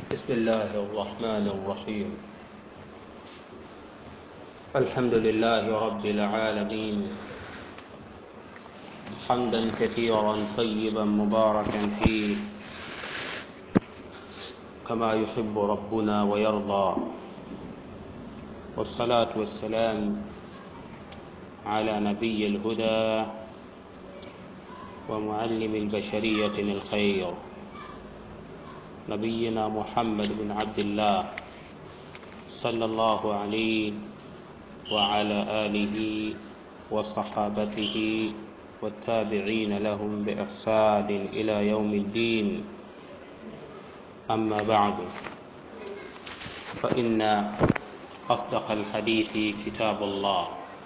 بسم الله الرحمن الرحيم الحمد لله رب العالمين حمدا كثيرا طيبا مباركا فيه كما يحب ربنا ويرضى والصلاة والسلام على نبي الهدى ومعلم البشرية الخير نبينا محمد بن عبد الله صلى الله عليه وعلى آله وصحابته والتابعين لهم بإحسان إلى يوم الدين أما بعد فإن أصدق الحديث كتاب الله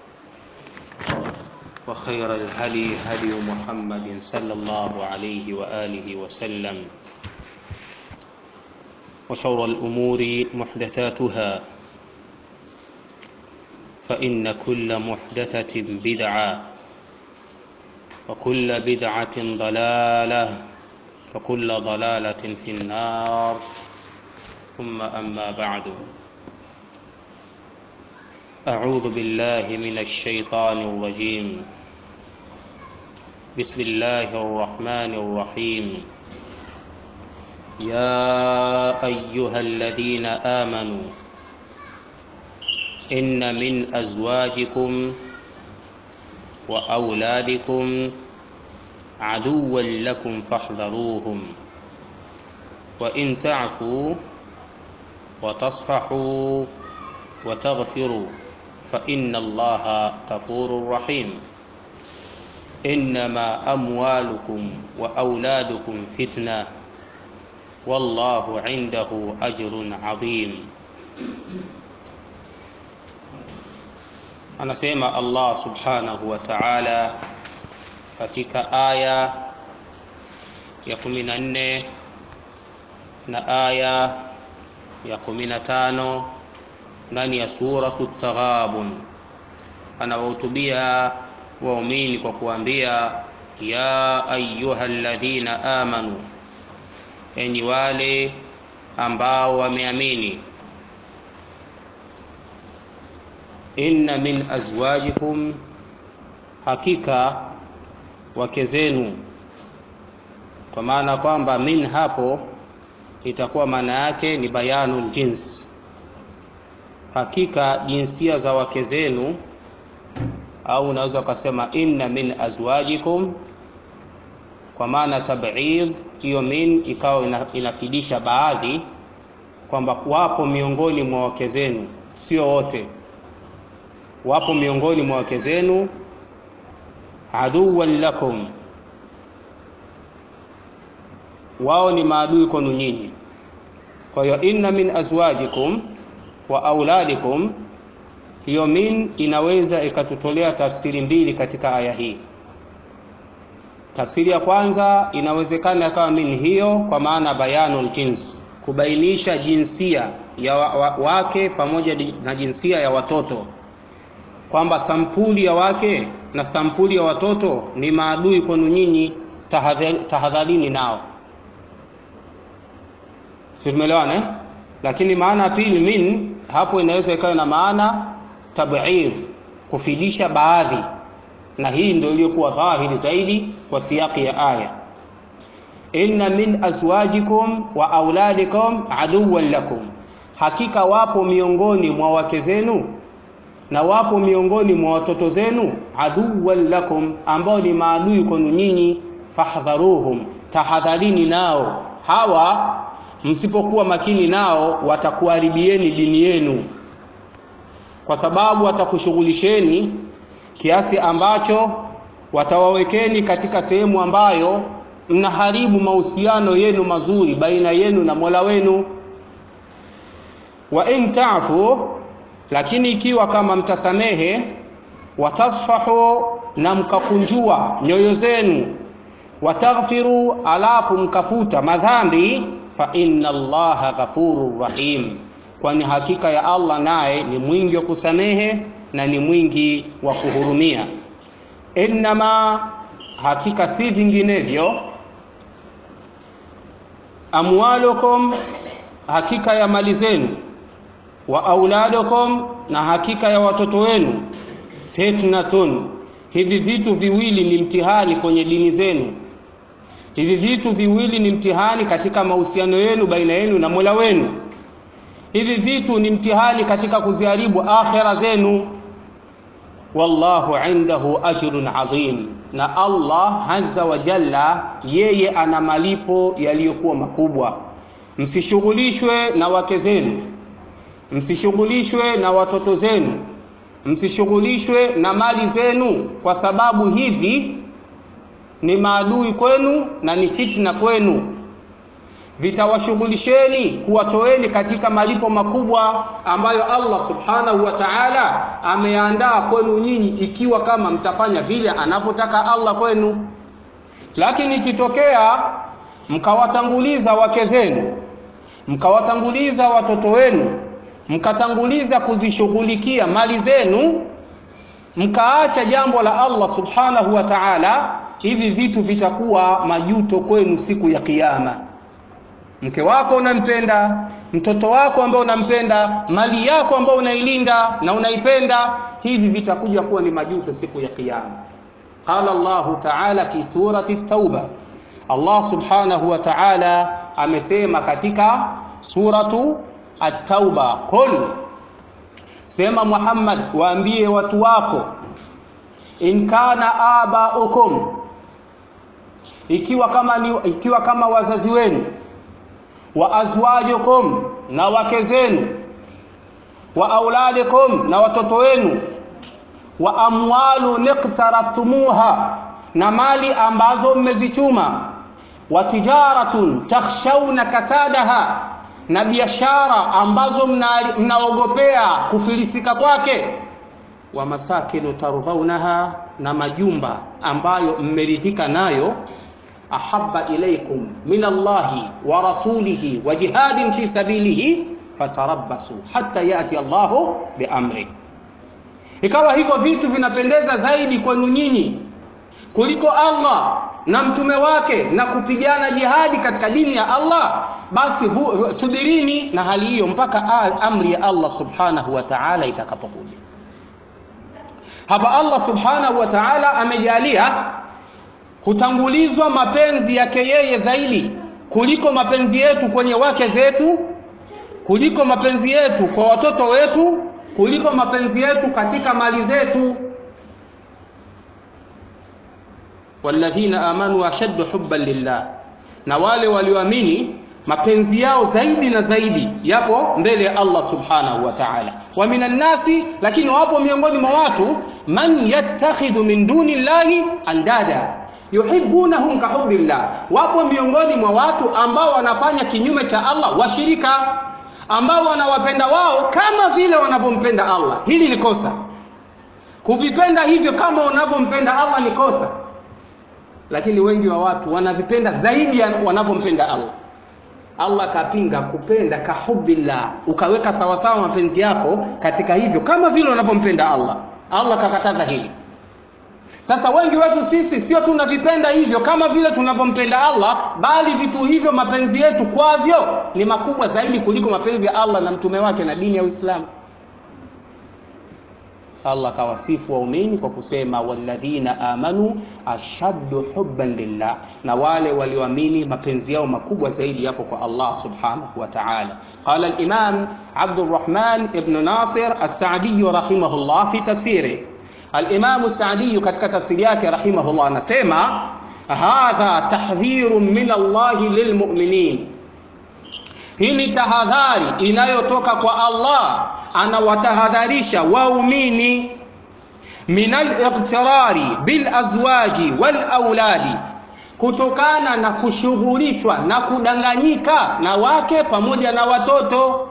وخير الهدي هدي محمد صلى الله عليه وآله وسلم وشر الأمور محدثاتها فإن كل محدثة بدعة وكل بدعة ضلالة وكل ضلالة في النار ثم أما بعد أعوذ بالله من الشيطان الرجيم بسم الله الرحمن الرحيم يا أيها الذين آمنوا إن من أزواجكم وأولادكم عدوا لكم فاحذروهم وإن تعفوا وتصفحوا وتغفروا فإن الله غفور رحيم إنما أموالكم وأولادكم فتنة والله عنده أجر عظيم anasema Allah subhanahu wa ta'ala katika aya ya 14 na aya ya 15 ndani ya suratu Taghabun anawahutubia waumini kwa kuambia ya ayyuhalladhina amanu enyi wale ambao wameamini inna min azwajikum hakika wake zenu kwa maana kwamba min hapo itakuwa maana yake ni bayanul jins hakika jinsia za wake zenu au unaweza ukasema inna min azwajikum kwa maana tab'id hiyo min ikawa inafidisha baadhi kwamba wapo miongoni mwa wake zenu sio wote wapo miongoni mwa wake zenu aduwan lakum wao ni maadui kwenu nyinyi kwa hiyo inna min azwajikum wa auladikum hiyo min inaweza ikatutolea tafsiri mbili katika aya hii tafsiri ya kwanza inawezekana kama min hiyo kwa maana bayanul jins kubainisha jinsia ya wake pamoja na jinsia ya watoto kwamba sampuli ya wake na sampuli ya watoto ni maadui kwenu nyinyi tahadharini nao tumeelewana eh? lakini maana pili min hapo inaweza ikawa na maana tab'ir kufidisha baadhi na hii ndio iliyokuwa dhahiri zaidi kwa siyaki ya aya inna min azwajikum wa auladikum aduwan lakum hakika wapo miongoni mwa wake zenu na wapo miongoni mwa watoto zenu aduwan lakum ambao ni maadui kwenu nyinyi fahdharuhum tahadharini nao hawa msipokuwa makini nao watakuharibieni dini yenu kwa sababu watakushughulisheni kiasi ambacho watawawekeni katika sehemu ambayo mnaharibu mahusiano yenu mazuri baina yenu na Mola wenu wa in ta'fu lakini ikiwa kama mtasamehe watasfahu na mkakunjua nyoyo zenu wataghfiru alafu mkafuta madhambi fa inna allaha ghafurur rahim kwani hakika ya Allah naye ni mwingi wa kusamehe na ni mwingi wa kuhurumia innama hakika si vinginevyo amwalukum hakika ya mali zenu wa auladukum na hakika ya watoto wenu fitnatun hivi vitu viwili ni mtihani kwenye dini zenu hivi vitu viwili ni mtihani katika mahusiano yenu baina yenu na mola wenu hivi vitu ni mtihani katika kuziharibu akhira zenu wallahu indahu ajrun adhim na allah azza wa jalla yeye ana malipo yaliyokuwa makubwa msishughulishwe na wake zenu msishughulishwe na watoto zenu msishughulishwe na mali zenu kwa sababu hivi ni maadui kwenu na ni fitna kwenu vitawashughulisheni kuwatoeni katika malipo makubwa ambayo Allah subhanahu wa ta'ala ameandaa kwenu nyinyi ikiwa kama mtafanya vile anavyotaka Allah kwenu lakini ikitokea mkawatanguliza wake zenu mkawatanguliza watoto wenu mkatanguliza kuzishughulikia mali zenu mkaacha jambo la Allah subhanahu wa ta'ala hivi vitu vitakuwa majuto kwenu siku ya kiyama mke wako unampenda mtoto wako ambao unampenda mali yako ambao unailinda na unaipenda hivi vitakuja kuwa ni majuto siku ya kiyama qala Allah ta'ala fi surati tauba Allah subhanahu wa ta'ala amesema katika suratu at-tauba qul sema Muhammad waambie watu wako in kana abaukum ikiwa kama ni, ikiwa kama wazazi wenu wa azwajukum na wake zenu wa auladikum na watoto wenu wa amwalu niqtaraftumuha na mali ambazo mmezichuma wa tijaratun takhshawna kasadaha na biashara ambazo mnaogopea mna kufilisika kwake wa masakinu tardhaunaha na majumba ambayo mmeridhika nayo ahabba ilaikum min Allahi wa rasulihi wa jihadin fi sabilihi fatarabbasu hatta yati Allahu biamri. Ikawa hivyo vitu vinapendeza zaidi kwenu nyinyi kuliko Allah na mtume wake na kupigana jihadi katika dini ya Allah, basi hu, subirini na hali hiyo mpaka amri ya Allah subhanahu wa ta'ala itakapokuja. Hapa Allah subhanahu wa ta'ala amejalia hutangulizwa mapenzi yake yeye zaidi kuliko mapenzi yetu kwenye wake zetu kuliko mapenzi yetu kwa watoto wetu kuliko mapenzi yetu katika mali zetu walladhina amanu ashaddu hubban lillah na wale walioamini mapenzi yao zaidi na zaidi yapo mbele ya Allah subhanahu wa ta'ala wa minan nasi lakini wapo miongoni mwa watu man yattakhidhu min duni llahi andada yuhibbunahum kahubbillah wapo miongoni mwa watu ambao wanafanya kinyume cha Allah washirika ambao wanawapenda wao kama vile wanavyompenda Allah hili ni kosa kuvipenda hivyo kama unavyompenda Allah ni kosa lakini wengi wa watu wanavipenda zaidi wanavyompenda Allah Allah kapinga kupenda kahubbillah ukaweka sawasawa mapenzi yako katika hivyo kama vile unavyompenda Allah Allah kakataza hili sasa wengi wetu sisi sio tunavipenda hivyo kama vile tunavyompenda Allah, bali vitu hivyo mapenzi yetu kwavyo ni makubwa zaidi kuliko mapenzi ya Allah na mtume wake na dini ya Uislamu. Allah kawasifu waumini kwa kusema walladhina amanu ashaddu hubban lillah, na wale walioamini mapenzi yao makubwa zaidi yapo kwa Allah subhanahu wa ta'ala. Qala al-Imam Abdurrahman ibn Nasir as-Sa'di rahimahullah fi tafsirihi Al-Imamu Saadi katika tafsiri yake rahimahullah anasema hadha tahdhirun min Allah lilmu'minin, hii ni tahadhari inayotoka kwa Allah, anawatahadharisha waumini min al-iqtirari bil azwaji wal auladi, kutokana na kushughulishwa na kudanganyika na wake pamoja na watoto.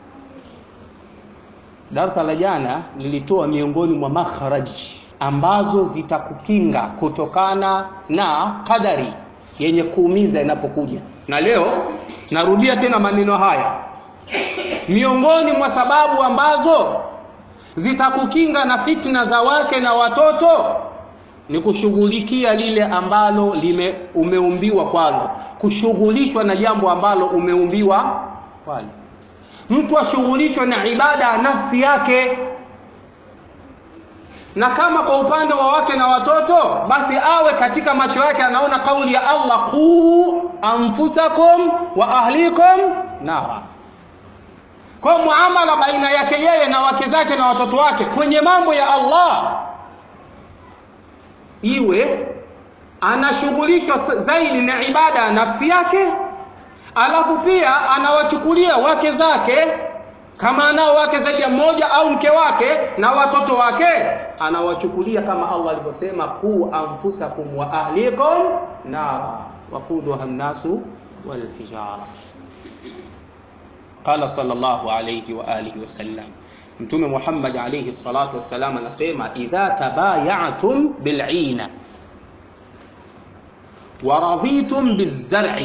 Darasa la jana lilitoa miongoni mwa makharaji ambazo zitakukinga kutokana na kadari yenye kuumiza inapokuja, na leo narudia tena maneno haya. Miongoni mwa sababu ambazo zitakukinga na fitna za wake na watoto ni kushughulikia lile ambalo lime umeumbiwa kwalo, kushughulishwa na jambo ambalo umeumbiwa swali mtu ashughulishwe na ibada ya nafsi yake na kama kwa upande wa wake na watoto basi awe katika macho yake anaona kauli ya allah quu anfusakum wa ahlikum nara kwa muamala baina yake yeye na wake zake na watoto wake kwenye mambo ya allah iwe anashughulishwa zaidi na ibada ya nafsi yake alafu pia anawachukulia wake zake kama anao wake zaidi ya mmoja au mke wake na watoto wake anawachukulia kama allah alivyosema quu anfusakum wa ahlikum nara waquduha nnasu walhijara qala sallallahu alayhi wa alihi wasallam mtume muhammad alayhi salatu wassalam anasema idha tabayatum bil'ina ورضيتم بالزرع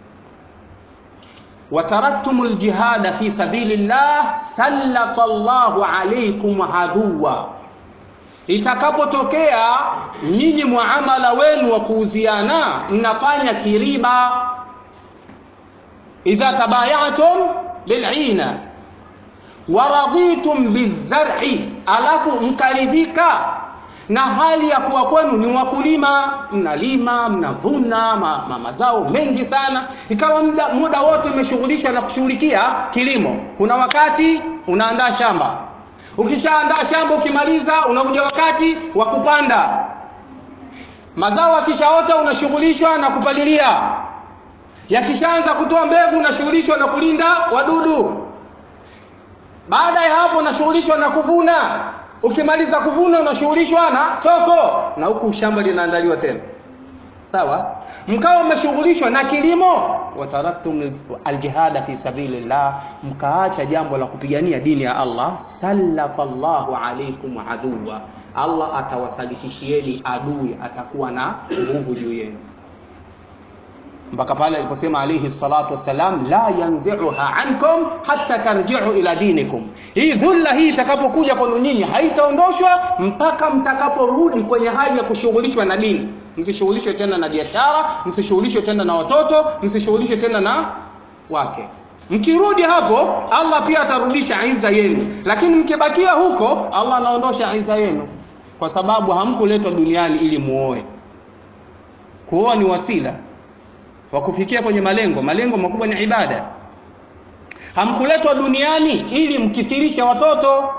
وتركتم الجهاد في سبيل الله سلط الله عليكم عدوا itakapotokea nyinyi muamala wenu wa kuuziana mnafanya kiriba idha tabayatum bil'ina waradhitum bizar'i alafu mkaridhika na hali ya kuwa kwenu ni wakulima mnalima mnavuna ma, ma, mazao mengi sana ikawa muda, muda wote mmeshughulishwa na kushughulikia kilimo kuna wakati unaandaa shamba ukishaandaa shamba ukimaliza unakuja wakati wa kupanda mazao akishaota unashughulishwa na kupalilia yakishaanza kutoa mbegu unashughulishwa na kulinda wadudu baada ya hapo unashughulishwa na kuvuna ukimaliza kuvuna unashughulishwa na soko na huku shamba linaandaliwa tena sawa mkawa mmeshughulishwa na kilimo wataraktum aljihada fi sabilillah mkaacha jambo la kupigania dini ya allah sallatallahu alaikum aduwa allah atawasalikishieni adui atakuwa na nguvu juu yenu mpaka pale aliposema alayhi salatu wassalam la yanzi'uha ankum hatta tarji'u ila dinikum hii dhulla hii itakapokuja kwenu nyinyi haitaondoshwa mpaka mtakaporudi kwenye hali ya kushughulishwa na dini msishughulishwe tena na biashara msishughulishwe tena na watoto msishughulishwe tena na wake mkirudi hapo allah pia atarudisha iza yenu lakini mkibakia huko allah anaondosha iza yenu kwa sababu hamkuletwa duniani ili muoe kuoa ni wasila wa kufikia kwenye malengo malengo makubwa ni ibada hamkuletwa duniani ili mkithirishe watoto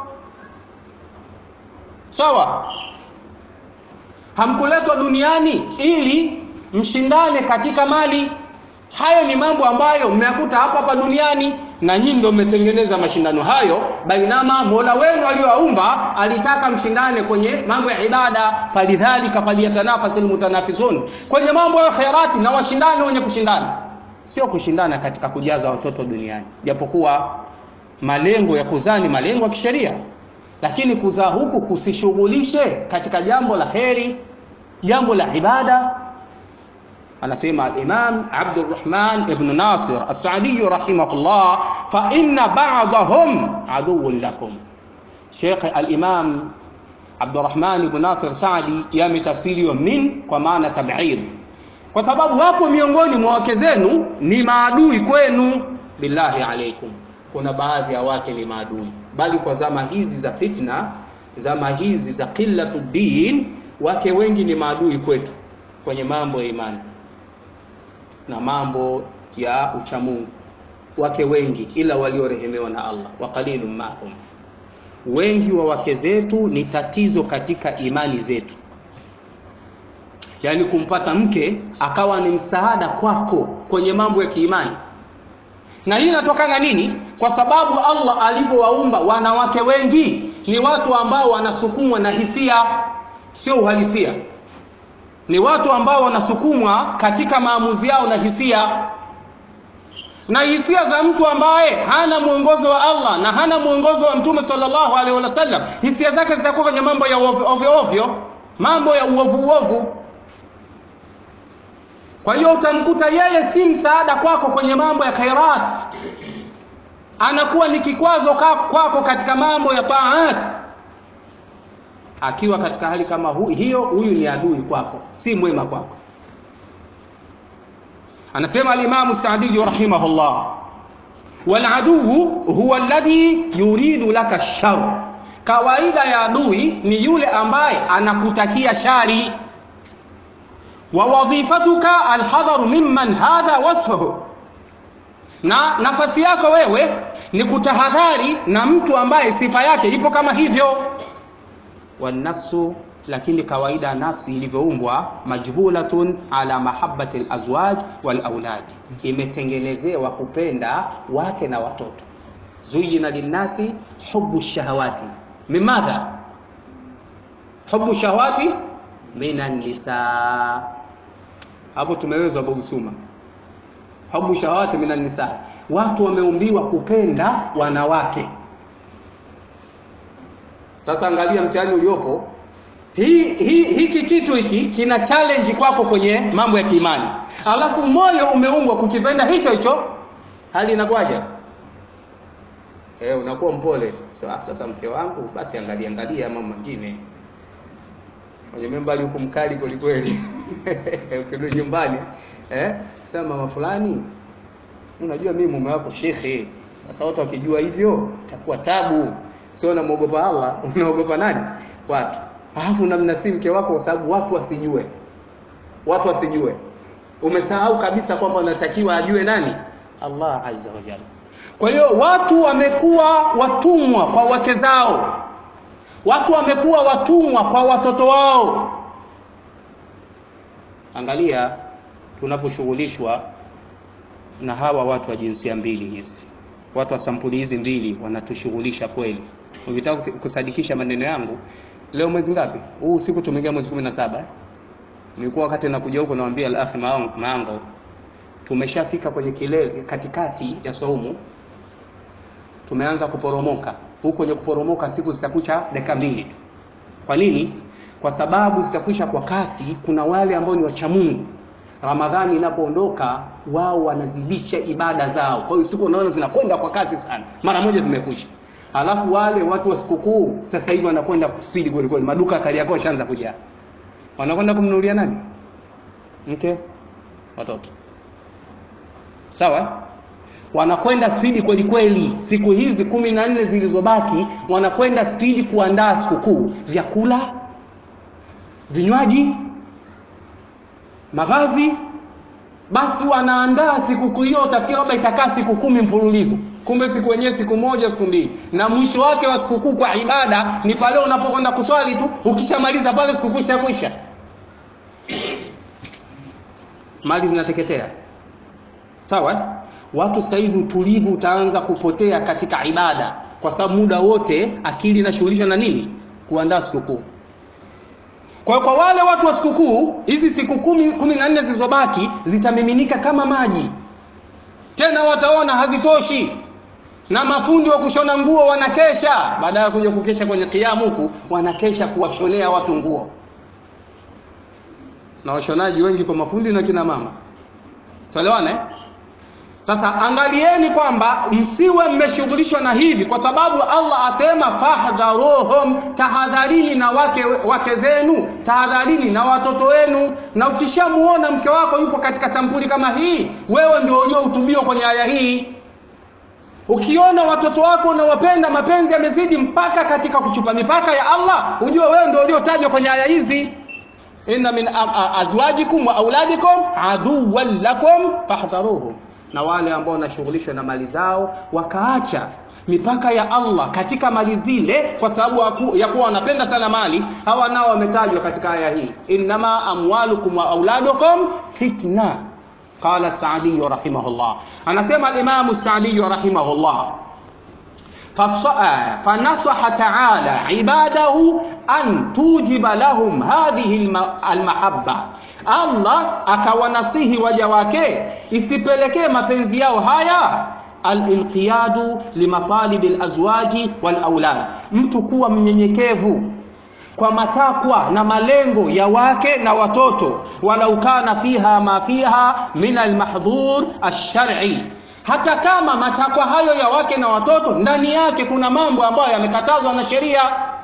sawa hamkuletwa duniani ili mshindane katika mali hayo ni mambo ambayo mmeyakuta hapa hapa duniani na nyinyi ndio mmetengeneza mashindano hayo bainama mola wenu aliyowaumba alitaka mshindane kwenye mambo ya ibada falidhalika faliyatanafasil mutanafisun kwenye mambo ya khairati na washindane wenye kushindana sio kushindana katika kujaza watoto duniani japokuwa malengo ya kuzaa ni malengo ya kisheria lakini kuzaa huku kusishughulishe katika jambo la heri jambo la ibada anasema al-Imam Abdurrahman ibn Nasir As-Sa'di rahimahullah fa inna ba'dahum aduwwun lakum Sheikh al-Imam Abdurrahman ibn Nasir Sa'di yametafsiriwa min kwa maana tab'id kwa sababu wapo miongoni mwa wake zenu ni maadui kwenu billahi alaikum kuna baadhi ya wake ni maadui bali kwa zama hizi za fitna zama hizi za qillatu din wake wengi ni maadui kwetu kwenye mambo ya imani na mambo ya uchamungu wake wengi ila waliorehemewa na Allah wa qalilum mahum wengi wa wake zetu ni tatizo katika imani zetu yaani kumpata mke akawa ni msaada kwako kwenye mambo ya kiimani na hii inatokana nini kwa sababu Allah alivyowaumba wanawake wengi ni watu ambao wanasukumwa na hisia sio uhalisia ni watu ambao wanasukumwa katika maamuzi yao na hisia na hisia za mtu ambaye hana mwongozo wa Allah na hana mwongozo wa Mtume sallallahu alaihi wasallam hisia zake zitakuwa kwenye mambo ya ovyo ovyo mambo ya uovu uovu kwa hiyo utamkuta yeye si msaada kwako kwenye mambo ya khairat anakuwa ni kikwazo kwako katika mambo ya taat akiwa katika hali kama hu, hiyo huyu ni adui kwako si mwema kwako anasema alimamu saadiyu rahimahullah waladuu huwa alladhi yuridu laka shar kawaida ya adui ni yule ambaye anakutakia shari wa wadhifatuka alhadharu mimman hadha wasfuhu na nafasi yako wewe ni kutahadhari na mtu ambaye sifa yake ipo kama hivyo wanafsu lakini kawaida nafsi ilivyoumbwa majbulatun ala mahabbati alazwaj walaulad imetengelezewa kupenda wake na watoto zuyina linnasi hubu shahawati mimadha hubu shahawati minan nisa hapo tumeweza bogusuma hubu shahawati minan nisa watu wameumbiwa kupenda wanawake sasa angalia mtihani uliopo hii hii hiki kitu hiki kina challenge kwako kwenye mambo ya kiimani alafu moyo umeumbwa kukipenda hicho hicho hali inakuwaje eh unakuwa mpole so, sasa mke wangu basi angalia angalia mambo mengine kwenye membali huko mkali kweli kweli ukirudi nyumbani eh sasa mama fulani unajua mimi mume wako shekhe sasa watu wakijua hivyo itakuwa tabu sio unamwogopa Allah unaogopa nani watu alafu namnasii mke wako kwa sababu watu wasijue watu wasijue umesahau kabisa kwamba unatakiwa ajue nani Allah azza wa jalla kwa hiyo watu wamekuwa watumwa kwa wake zao watu wamekuwa watumwa kwa watoto wao angalia tunaposhughulishwa na hawa watu wa jinsia mbili hizi watu wa sampuli hizi mbili wanatushughulisha kweli ukitaka kusadikisha maneno yangu leo mwezi ngapi huu usiku tumeingia mwezi 17 nilikuwa wakati nakuja huko nawaambia al-akhi maango tumeshafika kwenye kilele katikati ya saumu tumeanza kuporomoka huko kwenye kuporomoka siku zitakucha dakika mbili tu kwa nini kwa sababu zitakwisha kwa kasi kuna wale ambao ni wacha Mungu Ramadhani inapoondoka wao wanazidisha ibada zao kwa hiyo siku unaona zinakwenda kwa kasi sana mara moja zimekwisha alafu wale watu wa sikukuu sasa hivi wanakwenda kuspeed kweli kweli maduka kali yako yashaanza kujaa wanakwenda kumnunulia nani mke watoto sawa wanakwenda spidi kweli kweli siku hizi kumi na nne zilizobaki wanakwenda spidi kuandaa sikukuu vyakula vinywaji mavazi basi wanaandaa sikukuu hiyo utafikiri labda itakaa siku kumi mfululizo kumbe siku wenyewe siku moja siku mbili na mwisho wake wa sikukuu kwa ibada ni pale unapokwenda kuswali tu ukishamaliza pale sikukuu ishakwisha mali zinateketea sawa watu sasa hivi utulivu utaanza kupotea katika ibada kwa sababu muda wote akili inashughulishwa na nini kuandaa sikukuu kwa kwa wale watu wa sikukuu hizi siku kumi, kumi na nne zilizobaki zitamiminika kama maji tena wataona hazitoshi na mafundi wa kushona nguo wanakesha baada ya kuja kukesha kwenye kiamu huku wanakesha kuwashonea watu nguo na washonaji wengi kwa mafundi na kina mama tuelewane sasa angalieni kwamba msiwe mmeshughulishwa na hivi kwa sababu Allah asema fahdharuhum tahadharini na wake, wake zenu tahadharini na watoto wenu na ukishamuona mke wako yupo katika sampuli kama hii wewe ndio uliohutubiwa kwenye aya hii ukiona watoto wako unawapenda mapenzi yamezidi mpaka katika kuchupa mipaka ya Allah ujue wewe ndio uliotajwa kwenye aya hizi inna min azwajikum wa auladikum aduwwan lakum fahdharuhum na wale ambao wanashughulishwa na mali zao wakaacha mipaka ya Allah katika mali zile kwa sababu ya kuwa wanapenda sana mali hawa nao wametajwa katika aya hii innama amwalukum wa auladukum fitna qala Saadi rahimahullah anasema al-Imam Saadi rahimahullah فنصح تعالى عباده أن توجب لهم هذه المحبة Allah akawanasihi waja wake isipelekee mapenzi yao haya alinqiyadu limatalibi alazwaji walaulad, mtu kuwa mnyenyekevu kwa matakwa na malengo ya wake na watoto, walau kana fiha ma fiha min almahdhur alshar'i, hata kama matakwa hayo ya wake na watoto ndani yake kuna mambo ambayo yamekatazwa na sheria.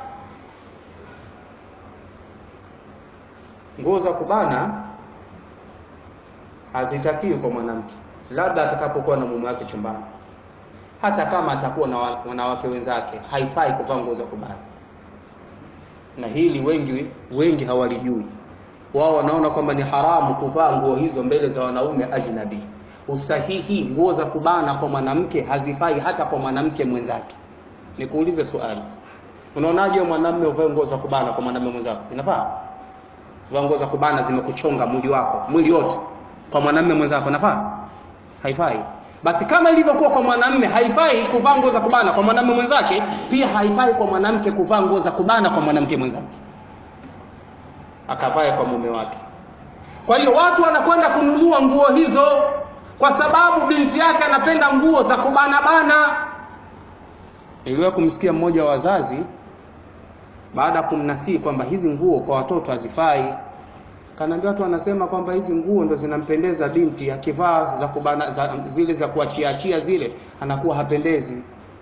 nguo za kubana hazitakiwi kwa mwanamke labda atakapokuwa na mume wake chumbani hata kama atakuwa na wanawake wenzake haifai kuvaa nguo za kubana na hili wengi wengi hawalijui wao wanaona kwamba ni haramu kuvaa nguo hizo mbele za wanaume ajnabi usahihi nguo za kubana kwa mwanamke hazifai hata kwa mwanamke mwenzake nikuulize swali unaonaje mwanamume uvae nguo za kubana kwa mwanamume mwenzako inafaa vaa nguo za kubana zimekuchonga mwili wako mwili wote kwa mwanamume mwenzako inafaa haifai basi kama ilivyokuwa kwa mwanamume haifai kuvaa nguo za kubana kwa mwanamume mwenzake pia haifai kwa mwanamke kuvaa nguo za kubana kwa mwanamke mwenzake akavae kwa mume wake kwa hiyo watu wanakwenda kununua nguo hizo kwa sababu binti yake anapenda nguo za kubana bana niliwahi kumsikia mmoja wa wazazi baada ya kumnasii kwamba hizi nguo kwa watoto hazifai kanaambia watu wanasema kwamba hizi nguo ndo zinampendeza binti akivaa za kubana za, zile za kuachiaachia zile anakuwa hapendezi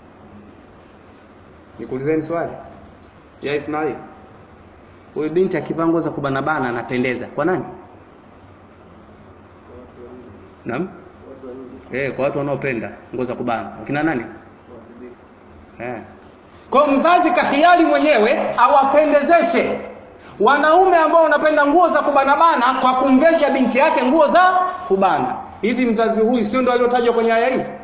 nikuulizeni swali ya Ismail huyu binti akivaa nguo za kubanabana anapendeza kwa nani naam eh kwa watu wanaopenda nguo za kubana wakina nani eh kwa mzazi kahiari mwenyewe awapendezeshe wanaume ambao wanapenda nguo za kubanabana kwa kumvesha binti yake nguo za kubana hivi mzazi huyu sio ndo aliotajwa kwenye aya hii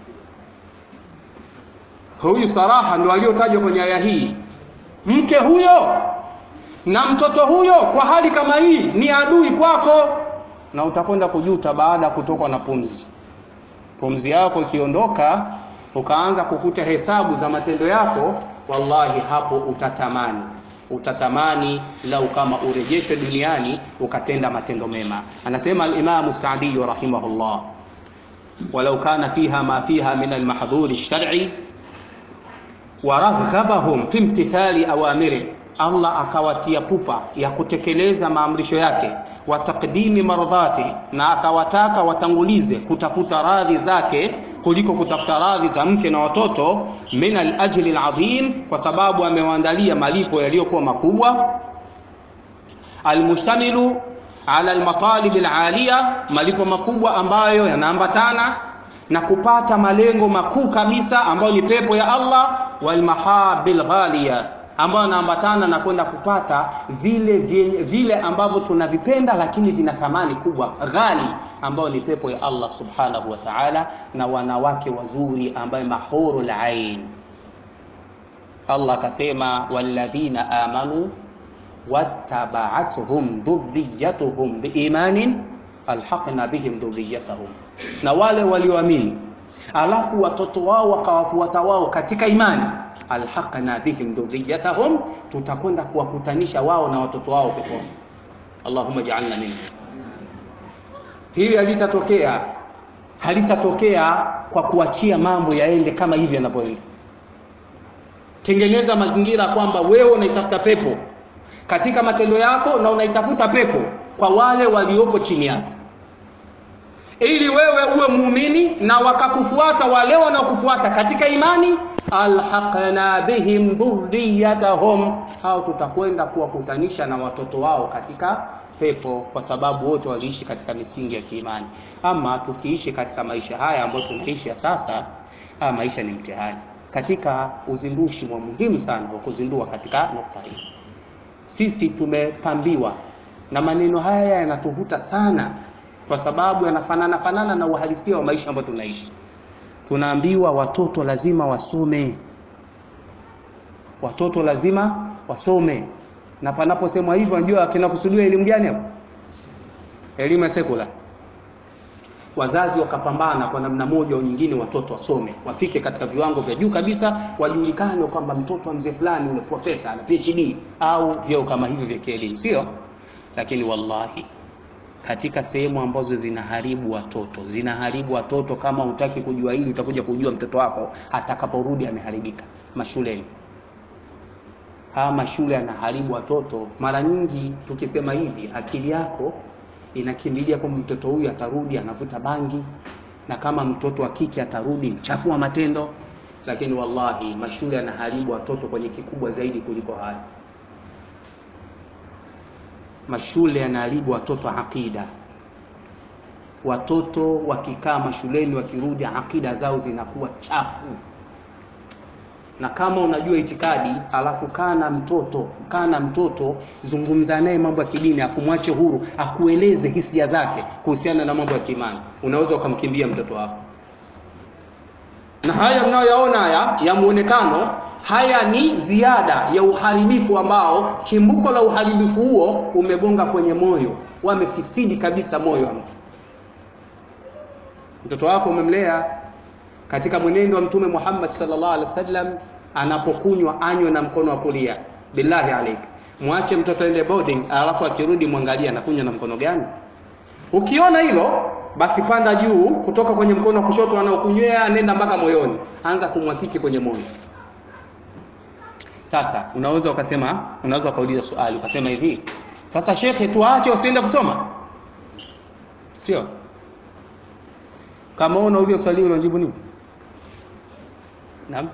huyu saraha ndo aliotajwa kwenye aya hii mke huyo na mtoto huyo kwa hali kama hii ni adui kwako na utakwenda kujuta baada ya kutokwa na pumzi pumzi yako ikiondoka ukaanza kukuta hesabu za matendo yako wallahi hapo utatamani utatamani lau kama urejeshwe duniani ukatenda matendo mema anasema alimamu sadiyu rahimahullah walau kana fiha ma fiha min almahdhuri lshar'i waraghabahum fi imtithali awamiri allah akawatia pupa ya kutekeleza maamrisho yake wa taqdimi mardhati na akawataka watangulize kutafuta radhi zake kuliko kutafuta radhi za mke na watoto min alajli alazim kwa sababu amewaandalia malipo yaliyokuwa makubwa almushtamilu ala almatalib alaliya malipo makubwa ambayo yanaambatana na kupata malengo makuu kabisa ambayo ni pepo ya Allah walmahabil ghaliya ambayo yanaambatana na kwenda kupata vile vile, vile ambavyo tunavipenda lakini vina thamani kubwa ghali ambayo ni pepo ya Allah subhanahu wa ta'ala na wanawake wazuri ambaye mahurul ain Allah akasema walladhina amanu wattaba'atuhum dhurriyyatuhum biimanin alhaqna bihim dhurriyyatahum na wale walioamini alafu watoto wao wakawafuata wao katika imani alhaqna bihim dhurriyyatahum tutakwenda kuwakutanisha wao na watoto wao peponi Allahumma ja'alna minhum hili halitatokea halitatokea kwa kuachia mambo yaende kama hivi yanavyoenda tengeneza mazingira kwamba wewe unaitafuta pepo katika matendo yako na unaitafuta pepo kwa wale walioko chini yako ili wewe uwe muumini na wakakufuata wale wanaokufuata katika imani alhaqna bihim dhurriyatahum hao tutakwenda kuwakutanisha na watoto wao katika pepo kwa sababu wote waliishi katika misingi ya kiimani ama tukiishi katika maisha haya ambayo tunaishi sasa haya maisha ni mtihani katika uzindushi wa muhimu sana wa kuzindua katika nukta hii sisi tumepambiwa na maneno haya yanatuvuta sana kwa sababu yanafanana fanana na uhalisia wa maisha ambayo tunaishi tunaambiwa watoto lazima wasome watoto lazima wasome na panaposemwa hivyo unajua kinakusudiwa elimu gani hapo elimu ya sekula wazazi wakapambana kwa namna moja au nyingine watoto wasome wafike katika viwango vya juu kabisa wajulikane kwamba mtoto wa mzee fulani ule profesa na PhD au vyeo kama hivyo vya kielimu sio lakini wallahi katika sehemu ambazo zinaharibu watoto zinaharibu watoto kama hutaki kujua hili utakuja kujua mtoto wako atakaporudi ameharibika mashuleni haya mashule yanaharibu watoto mara nyingi tukisema hivi akili yako inakimbilia kwamba mtoto huyu atarudi anavuta bangi na kama mtoto wa kike atarudi mchafu wa matendo lakini wallahi mashule yanaharibu watoto kwenye kikubwa zaidi kuliko haya mashule yanaharibu watoto aqida watoto wakikaa mashuleni wakirudi akida zao zinakuwa chafu na kama unajua itikadi alafu kaa na mtoto kaa na mtoto zungumza naye mambo ya kidini akumwache huru akueleze hisia zake kuhusiana na mambo ya kiimani unaweza ukamkimbia mtoto wako na haya mnayoyaona haya ya muonekano haya ni ziada ya uharibifu ambao chimbuko la uharibifu huo umegonga kwenye moyo wamefisidi kabisa moyo wa mtu mtoto wako umemlea katika mwenendo wa mtume Muhammad sallallahu alaihi wasallam anapokunywa anywe na mkono wa kulia billahi alaik mwache mtoto ende boarding alafu akirudi mwangalie anakunywa na mkono gani ukiona hilo basi panda juu kutoka kwenye mkono wa kushoto anaokunywea nenda mpaka moyoni anza kumwakiki kwenye moyo sasa unaweza ukasema unaweza ukauliza swali ukasema hivi sasa shekhe tuache usiende kusoma sio kama unauliza swali unajibu nini naam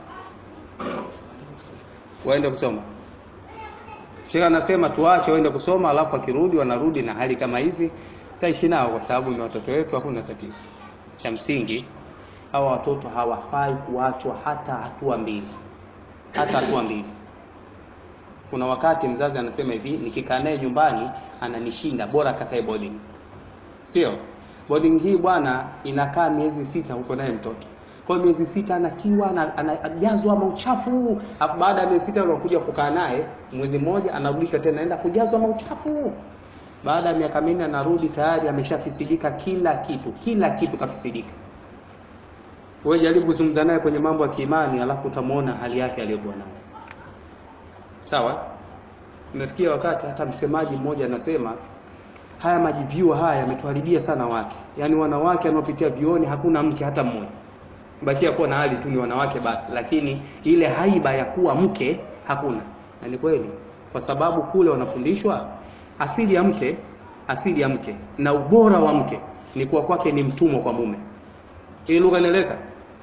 waende kusoma shekhe anasema tuache waende kusoma alafu akirudi wanarudi na hali kama hizi taishi nao kwa sababu ni watoto wetu hakuna tatizo cha msingi hawa watoto hawafai kuachwa hata hatua mbili hata hatua mbili kuna wakati mzazi anasema hivi nikikaa naye nyumbani ananishinda bora kakae boarding sio boarding hii bwana inakaa miezi sita huko naye mtoto kwa miezi sita anatiwa anajazwa mauchafu afu baada ya miezi sita anakuja kukaa naye mwezi mmoja anarudishwa tena naenda kujazwa mauchafu baada ya miaka minne anarudi tayari ameshafisidika kila kitu kila kitu kafisidika wewe jaribu kuzungumza naye kwenye mambo ya kiimani alafu utamuona hali yake aliyokuwa nayo sawa imefikia wakati hata msemaji mmoja anasema haya majivyuo haya yametuharibia sana wake yaani wanawake wanaopitia vioni hakuna mke hata mmoja bakia kuwa na hali tu ni wanawake basi lakini ile haiba ya kuwa mke hakuna na ni kweli kwa sababu kule wanafundishwa asili ya mke asili ya mke na ubora wa mke ni kuwa kwake ni mtumwa kwa mume hii lugha inaeleka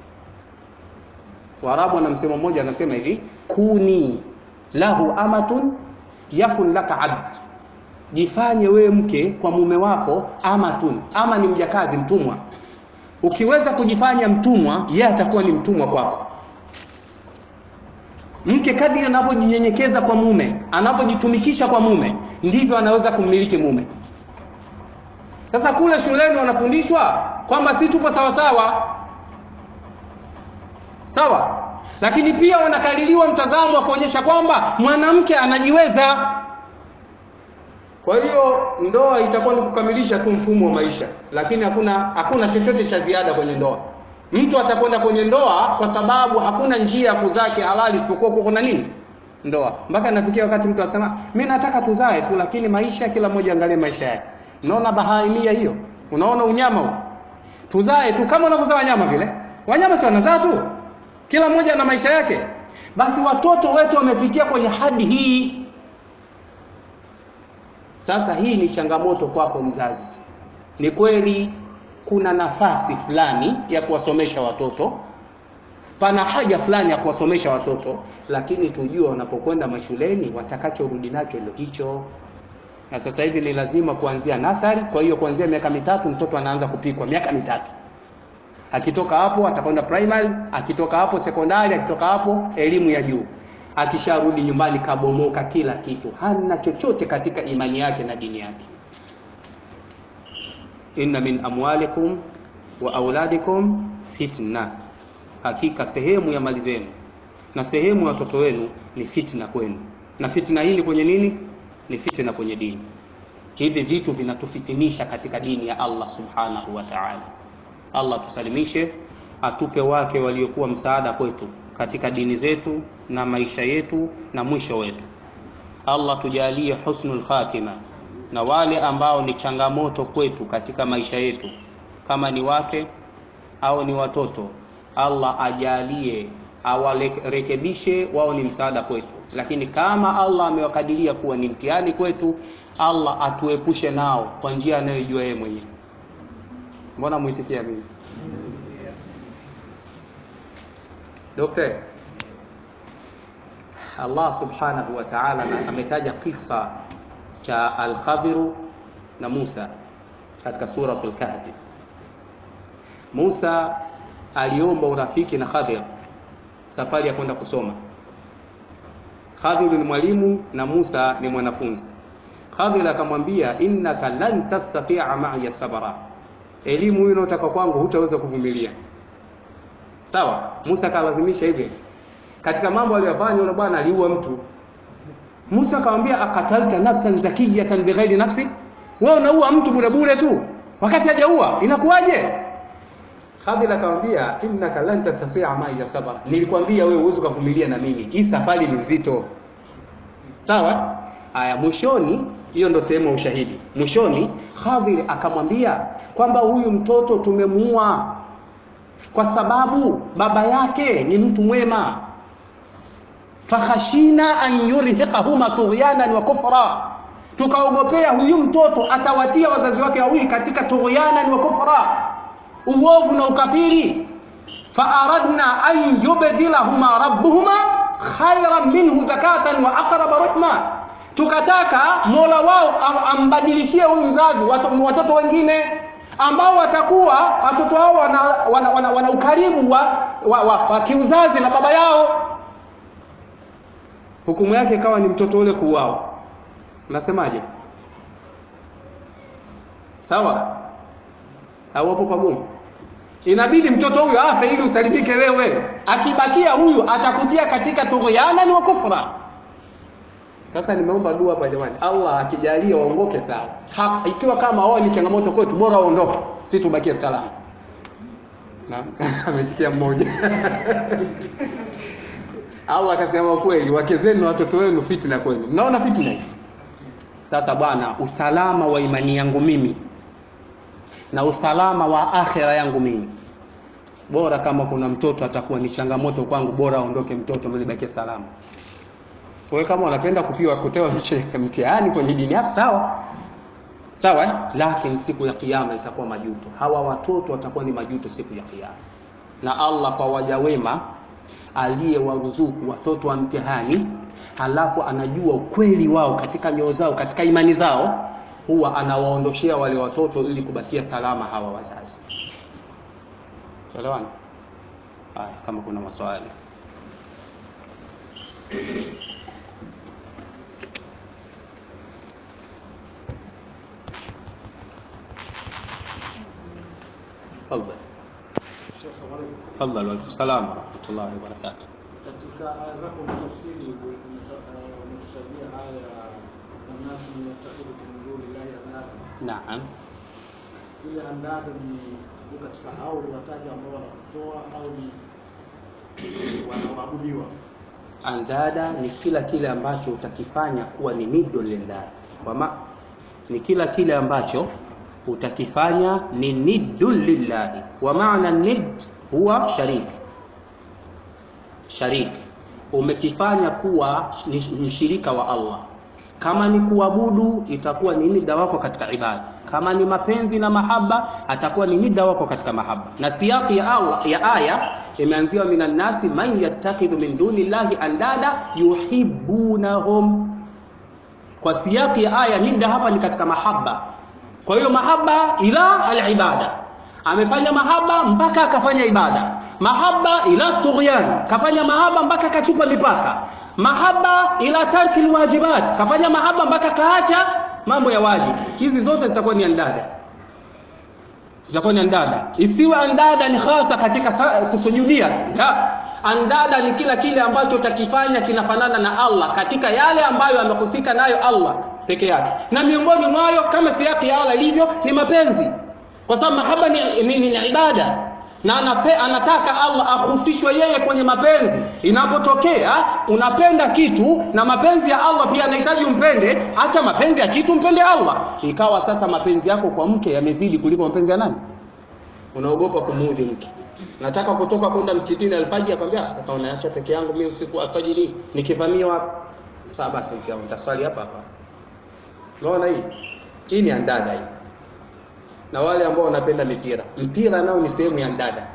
waarabu wana msemo mmoja anasema hivi kuni lahu amatun yakun laka abd jifanye wewe mke kwa mume wako amatun ama ni mjakazi mtumwa ukiweza kujifanya mtumwa yeye atakuwa ni mtumwa kwako mke kadri anapojinyenyekeza kwa mume anapojitumikisha kwa mume ndivyo anaweza kummiliki mume sasa kule shuleni wanafundishwa kwamba si tupo sawa sawa sawa lakini pia wanakaliliwa mtazamo wa kuonyesha kwamba mwanamke anajiweza kwa hiyo ndoa itakuwa ni kukamilisha tu mfumo wa maisha lakini hakuna hakuna chochote cha ziada kwenye ndoa mtu atakwenda kwenye ndoa kwa sababu hakuna njia ya kuzaa kihalali isipokuwa kuna nini ndoa mpaka nafikia wakati mtu anasema mimi nataka tuzae tu lakini maisha kila mmoja angalie maisha yake unaona bahaimia hiyo unaona unyama huo tuzae tu kama unavyozaa wanyama vile wanyama si wanazaa tu kila mmoja na maisha yake basi watoto wetu wamefikia kwenye hadi hii sasa hii ni changamoto kwako mzazi ni kweli kuna nafasi fulani ya kuwasomesha watoto pana haja fulani ya kuwasomesha watoto lakini tujue wanapokwenda mashuleni watakachorudi nacho ndio hicho na sasa hivi ni lazima kuanzia nasari kwa hiyo kuanzia miaka mitatu mtoto anaanza kupikwa miaka mitatu akitoka hapo atakwenda primary akitoka hapo sekondari akitoka hapo elimu ya juu akisharudi nyumbani kabomoka kila kitu hana chochote katika imani yake na dini yake inna min amwalikum wa auladikum fitna hakika sehemu ya mali zenu na sehemu ya watoto wenu ni fitna kwenu na fitna hii ni kwenye nini ni fitna kwenye dini hivi vitu vinatufitinisha katika dini ya Allah subhanahu wa ta'ala Allah tusalimishe atupe wake waliokuwa msaada kwetu katika dini zetu na maisha yetu na mwisho wetu Allah tujalie husnul khatima na wale ambao ni changamoto kwetu katika maisha yetu kama ni wake au ni watoto Allah ajalie awarekebishe wao ni msaada kwetu lakini kama Allah amewakadiria kuwa ni mtihani kwetu Allah atuepushe nao kwa njia anayojua yeye mwenyewe mbona muitikia mimi Dokta Allah subhanahu wa ta'ala ametaja kisa cha Al-Khadhiru na Musa katika sura Al-Kahfi Musa aliomba urafiki na Khadir safari ya kwenda kusoma. Khadir ni mwalimu na Musa ni mwanafunzi. Khadir akamwambia innaka lan tastati'a ma'iya sabra, elimu hiyo unayotaka kwangu hutaweza kuvumilia. Sawa, Musa akalazimisha hivyo. Katika mambo aliyofanya yule bwana aliua mtu. Musa akamwambia akatalta nafsan zakiyatan bighairi nafsi, wewe unaua mtu bure bure tu wakati hajaua, inakuwaje? Khadir akamwambia innaka lan tastati'a ma'iya sabra, nilikwambia wewe uweze kuvumilia na mimi, hii safari ni nzito. Sawa? Haya, mwishoni, hiyo ndo sehemu ya ushahidi. Mwishoni Khadir akamwambia kwamba huyu mtoto tumemuua kwa sababu baba yake ni mtu mwema, fakhashina an yurhiqahuma tughyanan wa kufra, tukaogopea huyu mtoto atawatia wazazi wake wawili katika tughyanan wa kufra, uovu na ukafiri. Faaradna an yubdilahuma rabbuhuma khairan minhu zakatan wa aqraba rahma, tukataka mola wao ambadilishie huyu mzazi watoto wengine ambao watakuwa watoto hao wana, wana, wana, wana ukaribu wa, wa, wa, wa kiuzazi na baba yao. Hukumu yake ikawa ni mtoto ule kuuawa. Unasemaje? Sawa au hapo pagumu? Inabidi mtoto huyo afe ili usalimike wewe. Akibakia huyu atakutia katika tughyana wa kufra. Sasa nimeomba dua hapa jamani, Allah akijalia waongoke sawa. Ha, ikiwa kama wao ni changamoto kwetu, bora waondoke, si tubakie salama. Na ametikia mmoja Allah akasema kweli, wake zenu na watoto wenu fitna kwenu. Mnaona fitna hii? Sasa bwana, usalama wa imani yangu mimi na usalama wa akhira yangu mimi, bora kama kuna mtoto atakuwa ni changamoto kwangu, bora aondoke mtoto, mimi nibakie salama. Wewe kama unapenda kupiwa kutewa mtihani kwenye dini yako sawa sawa, lakini siku ya kiyama itakuwa majuto. Hawa watoto watakuwa ni majuto siku ya kiyama, na Allah kwa waja wema aliyewaruzuku watoto wa mtihani, halafu anajua ukweli wao katika nyoyo zao, katika imani zao, huwa anawaondoshea wale watoto ili kubakia salama hawa wazazi. Elewana? Haya, kama kuna maswali Tafadhali. Tafadhali. Wa salaam wa rahmatullahi wa barakatuh. Katika aya zako tafsiri umetutajia aya ya nasi yattakhidhu min duni llahi andada. Naam. Ile andada ni ni katika hao wataja ambao wanakutoa au ni wanaoabudiwa. Andada ni kila kile ambacho utakifanya kuwa ni niddu lillah. Kwa ma ni kila kile ambacho utakifanya ni niddu lillahi. Wa maana nid huwa sharik. Sharik. Umekifanya kuwa ni mshirika wa Allah. Kama ni kuabudu itakuwa ni nida wako katika ibada. Kama ni mapenzi na mahaba atakuwa ni nida wako katika mahaba. Na siyaki ya Allah ya aya imeanziwa minan nasi man yattakhidhu min duni llahi andada yuhibbunahum. Kwa siyaki ya aya nida hapa ni katika mahaba. Kwa hiyo mahaba ila alibada, amefanya mahaba mpaka akafanya ibada. Mahaba ila tughyan, kafanya mahaba mpaka akachupa mipaka. Mahaba ila tarki alwajibat, kafanya mahaba mpaka kaacha mambo ya wajibu. Hizi zote zitakuwa ni andada, zitakuwa ni andada. Isiwe andada ni hasa katika sa- kusujudia, la andada ni kila kile ambacho utakifanya kinafanana na Allah katika yale ambayo amehusika nayo Allah peke yake, na miongoni mwayo kama siyaki ya Allah ilivyo ni mapenzi, kwa sababu mahaba ni, ni, ni, ni ibada na anape, anataka Allah ahusishwe yeye kwenye mapenzi. Inapotokea unapenda kitu na mapenzi ya Allah pia anahitaji umpende, acha mapenzi ya kitu mpende Allah. Ikawa sasa mapenzi yako kwa mke yamezidi kuliko mapenzi ya nani? Unaogopa kumuudhi mke. Nataka kutoka kwenda msikitini alfajiri, akwambia sasa unaacha peke yangu mimi usiku alfajiri nikivamiwa. Sasa basi mke wangu taswali hapa hapa. Unaona hii? Hii ni andada hii na wale ambao wanapenda mipira. Mpira nao ni sehemu ya ndada.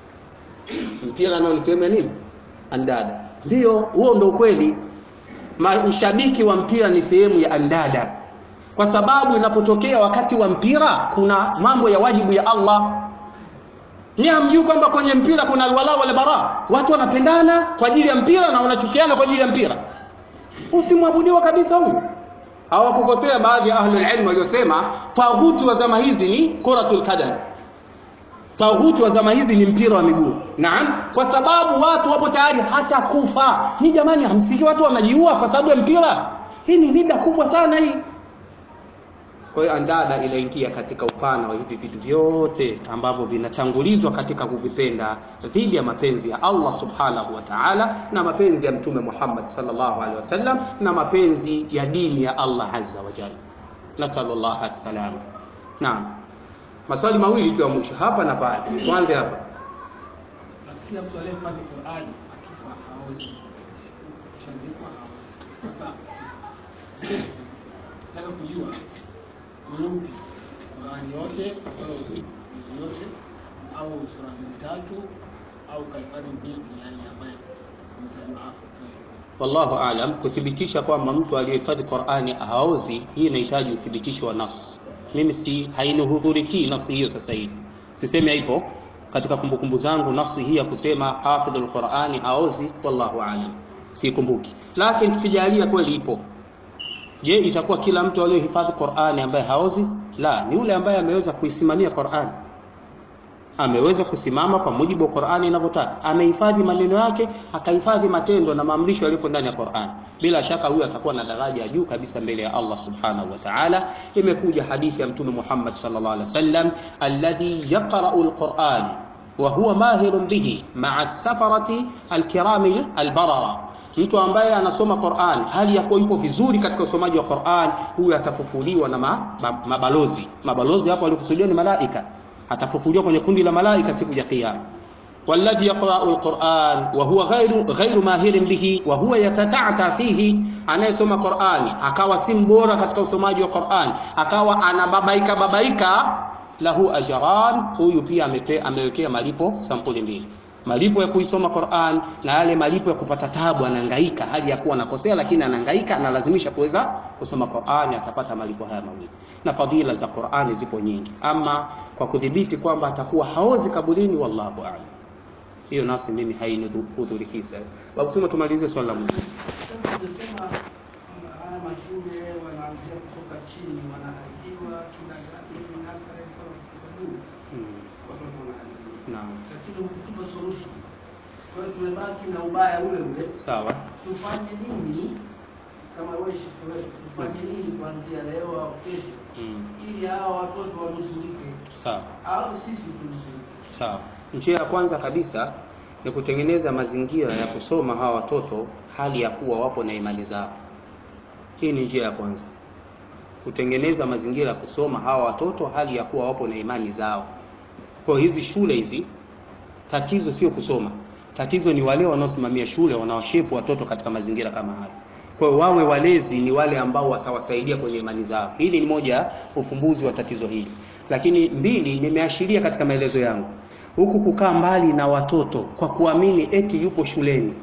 Mpira nao ni sehemu ya nini? Andada. Ndio, huo ndio ukweli. Ma- Ushabiki wa mpira ni sehemu ya andada, kwa sababu inapotokea wakati wa mpira kuna mambo ya wajibu ya Allah. Nyie hamjui kwamba kwenye mpira kuna alwala wal bara, watu wanapendana kwa ajili ya mpira na wanachukiana kwa ajili ya mpira. Usimwabudiwa kabisa huyu. Hawakukosea baadhi ya ahlul ilm waliosema taghuti wa zama hizi ni kuratul qadam. Taghuti wa zama hizi ni mpira wa miguu. Naam, kwa sababu watu wapo tayari hata kufa. Ni jamani, hamsiki watu wanajiua kwa sababu ya mpira. Hii ni nida kubwa sana hii. Kwa hiyo andada inaingia katika upana wa hivi vitu vyote ambavyo vinatangulizwa katika kuvipenda dhidi ya mapenzi ya Allah subhanahu wa ta'ala na mapenzi ya Mtume Muhammad sallallahu alaihi wasallam na mapenzi ya dini ya Allah azza wa jalla. Nasallallahu as-salam. Naam. Maswali mawili tu ya mwisho hapa na pale. Tuanze hapa. Nasikia mtu aliyefanya Qur'ani akifa hawezi. Shazikwa hawezi. Sasa nataka kujua ni upi Qur'ani yote au juzu yote au sura mbili tatu au kaifani mbili yani ambaye ametajwa hapo. Wallahu aalam, kuthibitisha kwamba mtu aliyehifadhi Qur'ani haozi, hii inahitaji uthibitisho wa nas. Mimi si hainihudhurikii nasi hiyo sasa hivi, sisemi haipo katika kumbukumbu zangu nasi hii ya kusema hafidhul Qur'ani haozi, wallahu aalam, sikumbuki. Lakini tukijalia kweli ipo, je, itakuwa kila mtu aliyehifadhi Qur'ani ambaye haozi? La, ni yule ambaye ameweza kuisimamia Qur'ani ameweza kusimama kwa mujibu wa Qur'ani inavyotaka, amehifadhi maneno yake, akahifadhi matendo na maamrisho yaliyopo ndani ya Qur'an. Bila shaka huyu atakuwa na daraja ya juu kabisa mbele ya Allah subhanahu wa ta'ala. Imekuja hadithi ya Mtume Muhammad sallallahu alaihi wasallam, alladhi yaqra'u al-Qur'an wa huwa mahirun bihi ma'a as-safarati al-kirami al-barara mtu ambaye anasoma Qur'an hali ya kuwa yupo vizuri katika usomaji wa Qur'an, huyu atafufuliwa na ma, ma, mabalozi. Mabalozi hapo walikusudiwa ni malaika atafufuliwa kwenye kundi la malaika siku ya kiyama walladhi yaqra'u alquran wa huwa ghairu ghairu mahirin bihi wa huwa yatata'ata fihi anayesoma Qur'ani akawa si mbora katika usomaji wa Qur'an akawa anababaika babaika lahu ajran huyu pia amepe, amewekea malipo sampuli mbili malipo ya kuisoma Qur'an na yale malipo ya kupata tabu anahangaika hali ya kuwa anakosea lakini anahangaika analazimisha kuweza kusoma Qur'an atapata malipo haya mawili na fadhila za Qur'ani zipo nyingi ama kwa kudhibiti kwamba atakuwa haozi kaburini wallahu a'lam hiyo nasi mimi hainihudhurikiza babu tuma tumalizie swali la mwisho Tunasema haya mashule wanaanzia kutoka chini, wanaharibiwa kindergarten, nursery mpaka kufika juu, hmm. watoto wanaharibiwa, naam lakini hukutupa solution. Kwa hiyo tumebaki na ubaya ule ule. sawa Tufanye nini kama wewe shefu wetu, tufanye nini kuanzia leo au kesho, hmm. ili hawa watoto wanusurike sawa au sisi tunusurike? Sawa. Njia ya kwanza kabisa ni kutengeneza mazingira ya kusoma hawa watoto hali ya kuwa wapo na imani zao. Hii ni njia ya kwanza, kutengeneza mazingira ya kusoma hawa watoto hali ya kuwa wapo na imani zao. Kwa hiyo hizi shule hizi, tatizo sio kusoma, tatizo ni wale wanaosimamia shule wanaoshepu watoto katika mazingira kama haya. Kwa hiyo wawe walezi ni wale ambao watawasaidia kwenye imani zao. Hili ni moja ya ufumbuzi wa tatizo hili. Lakini mbili, nimeashiria katika maelezo yangu, huku kukaa mbali na watoto kwa kuamini eti yupo shuleni,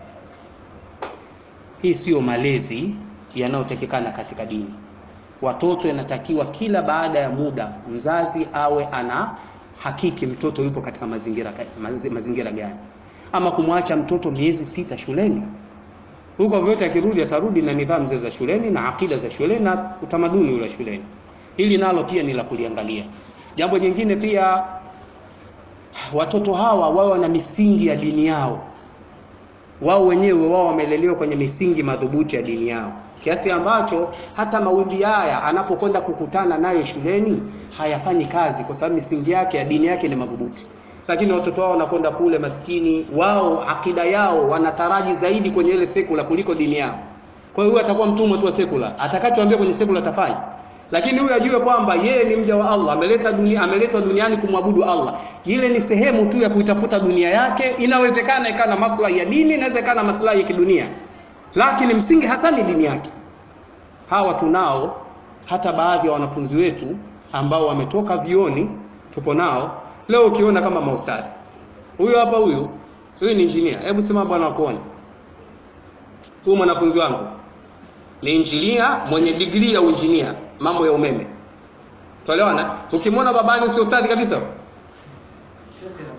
hii siyo malezi yanayotakikana katika dini. Watoto yanatakiwa kila baada ya muda mzazi awe ana hakiki mtoto yupo katika mazingira, mazi- mazingira gani, ama kumwacha mtoto miezi sita shuleni huko vyote akirudi atarudi na nidhamu zile za shuleni na akida za shuleni na utamaduni ule wa shuleni. Hili nalo pia ni la kuliangalia. Jambo jingine pia, watoto hawa wawe na misingi ya dini yao, wao wenyewe wao wamelelewa kwenye misingi madhubuti ya dini yao, kiasi ambacho hata mawimbi haya anapokwenda kukutana nayo shuleni hayafanyi kazi, kwa sababu misingi yake ya dini yake ni madhubuti lakini watoto wao wanakwenda kule maskini, wao akida yao wanataraji zaidi kwenye ile sekula kuliko dini yao. Kwa hiyo huyu atakuwa mtumwa tu wa sekula, atakachoambia kwenye sekula atafanya. Lakini huyu ajue kwamba yeye ni mja wa Allah, ameleta dunia, ameletwa duniani kumwabudu Allah. Ile ni sehemu tu ya kuitafuta dunia yake. Inawezekana ikawa na maslahi ya dini, inawezekana maslahi ya kidunia, lakini msingi hasa ni dini yake. Hawa tunao hata baadhi ya wanafunzi wetu ambao wametoka vioni, tupo nao leo ukiona kama maustadhi huyu hapa huyu huyu ni engineer hebu sema bwana wakuone huyu mwanafunzi wangu ni engineer mwenye digrii ya uinjinia mambo ya umeme tuelewana ukimwona babani sio ustadhi kabisa Shekhe,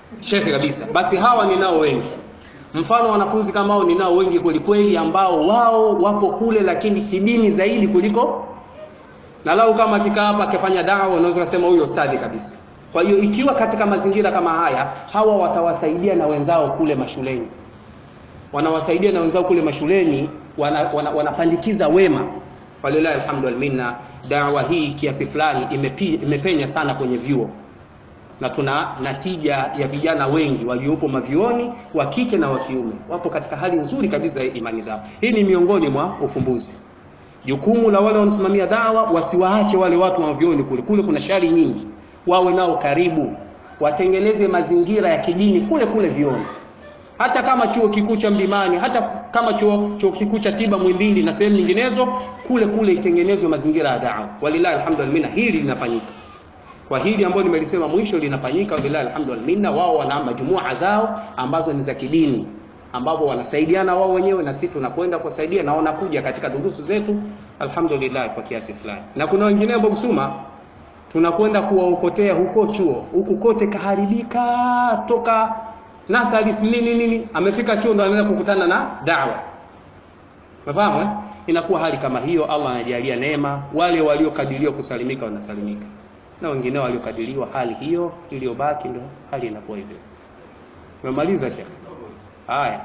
shekhe kabisa basi hawa ninao wengi mfano wanafunzi kama hao ninao wengi kwelikweli ambao wao wapo kule lakini kidini zaidi kuliko na lau kama akikaa hapa akifanya dawa unaweza kusema huyo ustadhi kabisa kwa hiyo ikiwa katika mazingira kama haya hawa watawasaidia na wenzao kule mashuleni wanawasaidia na wenzao kule mashuleni wana, wana, wanapandikiza wema walilahi alhamdu walminna dawa hii kiasi fulani imepi, imepenya sana kwenye vyuo na tuna natija ya vijana wengi waliopo mavioni wa kike na wa kiume wapo katika hali nzuri kabisa ya imani zao hii ni miongoni mwa ufumbuzi jukumu la wale wanasimamia dawa wasiwaache wale watu wa mavioni kule kule kuna shari nyingi wawe nao karibu watengeneze mazingira ya kidini kule kule vioni hata kama chuo kikuu cha Mlimani, hata kama chuo, chuo kikuu cha tiba Mwimbili na sehemu nyinginezo, kule kule itengenezwe mazingira ya dawa. Walillahi alhamdu wal minna, hili linafanyika. Kwa hili ambalo nimelisema mwisho linafanyika, walillahi alhamdu wal minna. Wao wana majumua zao ambazo ni za kidini, ambapo wanasaidiana wao wenyewe na sisi tunakwenda kuwasaidia na wanakuja katika durusu zetu, alhamdulillah kwa kiasi fulani. Na kuna wengine ambao Busuma tunakwenda kuwaokotea huko chuo, huku kote kaharibika toka nasari nini nini amefika chuo ndo anaenda kukutana na dawa unafahamu eh? inakuwa hali kama hiyo allah anajalia neema wale waliokadiriwa kusalimika wanasalimika na wengine waliokadiriwa hali hiyo iliyobaki ndo hali inakuwa hivyo umemaliza shekh haya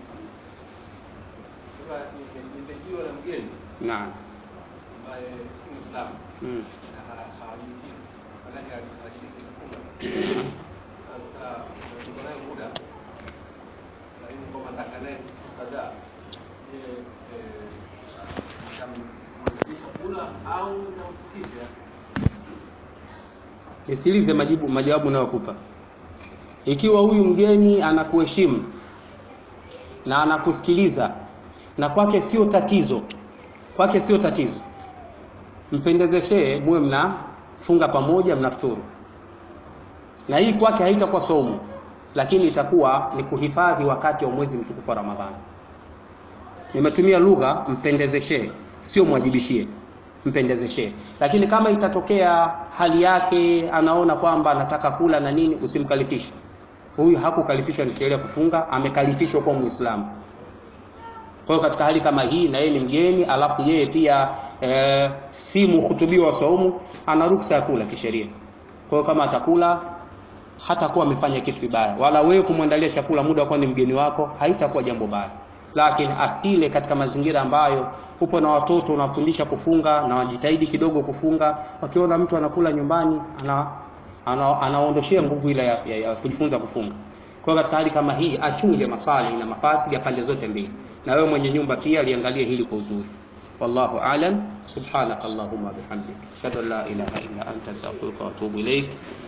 Sasa nimejiwa na mgeni naam ambaye si Muislamu mm. na ha- hajui kitu, maanake hajashiriki kufunga. Sasa tuko naye muda, lakini kwamba nataka naye siku kadhaa, je, eh, nitamrudisha kula au nitamfikisha? nisikilize majibu majawabu nayokupa ikiwa huyu mgeni anakuheshimu na anakusikiliza na kwake sio tatizo kwake sio tatizo mpendezeshee muwe mnafunga pamoja mnafuturu na hii kwake haitakuwa somo lakini itakuwa ni kuhifadhi wakati wa mwezi mtukufu wa ramadhani nimetumia lugha mpendezeshee sio mwajibishie mpendezeshee lakini kama itatokea hali yake anaona kwamba anataka kula na nini usimkalifishe huyu hakukalifishwa ni sheria kufunga amekalifishwa kuwa muislamu kwa hiyo katika hali kama hii na yeye ni mgeni alafu yeye pia e, si mhutubiwa wa saumu ana ruksa ya kula kisheria kwa hiyo kama atakula hatakuwa amefanya kitu kibaya wala wewe kumwandalia chakula muda kwa ni mgeni wako haitakuwa jambo baya lakini asile katika mazingira ambayo upo na watoto unafundisha kufunga na wajitahidi kidogo kufunga wakiona mtu anakula nyumbani ana ana- anaondoshea nguvu ile ya, ya, ya kujifunza kufunga kwa hiyo katika hali kama hii achunge masali na mafasi ya pande zote mbili na wewe mwenye nyumba pia liangalie hili kwa uzuri wallahu alam subhanaka allahumma bihamdik ashhadu an la ilaha illa anta astaghfiruka wa atubu ilaik